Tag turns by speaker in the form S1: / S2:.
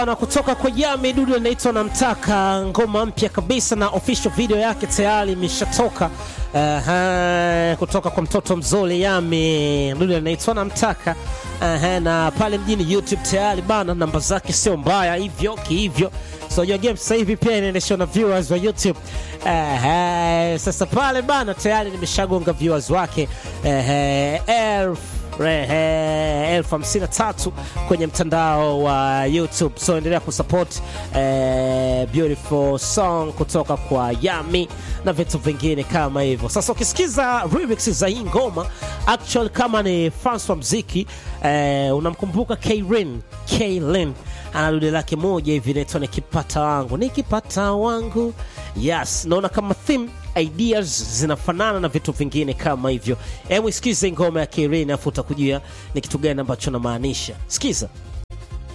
S1: na kutoka kwa Yami Dudu anaitwa Namtaka, ngoma mpya kabisa na official video yake tayari imeshatoka. Aha, kutoka kwa mtoto mzuri Yami Dudu anaitwa Namtaka. Aha, na pale mjini YouTube tayari bana, namba zake sio mbaya hivyo kihivyo. So your game sasa hivi pia inaendeshwa na viewers wa YouTube. Aha, sasa pale bana tayari nimeshagonga viewers wake ehe, elfu Rehe, elfu hamsini na tatu kwenye mtandao wa YouTube. So endelea kusupport eh, beautiful song kutoka kwa Yami na vitu vingine kama hivyo. Sasa ukisikiza remix za hii ngoma actual kama ni fans wa mziki eh, unamkumbuka Krin Kaylin ana dude lake moja hivi inaitwa nikipata wangu nikipata wangu. Yes, naona kama theme ideas zinafanana na vitu vingine kama hivyo. Hebu sikiza ngoma ya Krin afu utakujua ni kitu gani ambacho namaanisha. Sikiza.